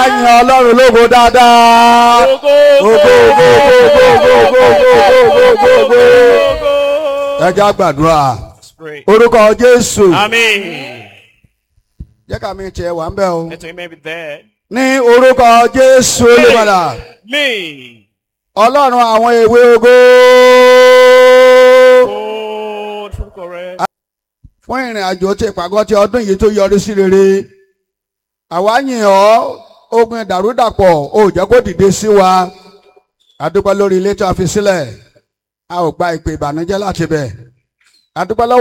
yin ọlọ́run lógo dáadáa. Ògo, Ògo, ògo, ògo, ògo, ògo, ògo, ògo, ògo, ògo. ògo. ẹ já gbàdúrà Let's pray. orúkọ jésù Amen. jẹ́ ká mi tiẹ̀ wà ń bẹ̀ o Let him be there. ní orúkọ jésù olùpadà Me. ọlọ́run àwọn èwe ògo Oh, true correct. fún ìrìn àjò tí ìpàgọ́ ti ọdún yìí tó yọrí sí rere àwa yìn ọ́ ogun ìdàrúdàpọ̀ ò jẹ́ kó dìde sí wa a dúpẹ́ lórí ilé tí a fi sílẹ̀ a ò gba ìpè ìbànújẹ́ láti bẹ̀ a dúpẹ́ lọ́wọ́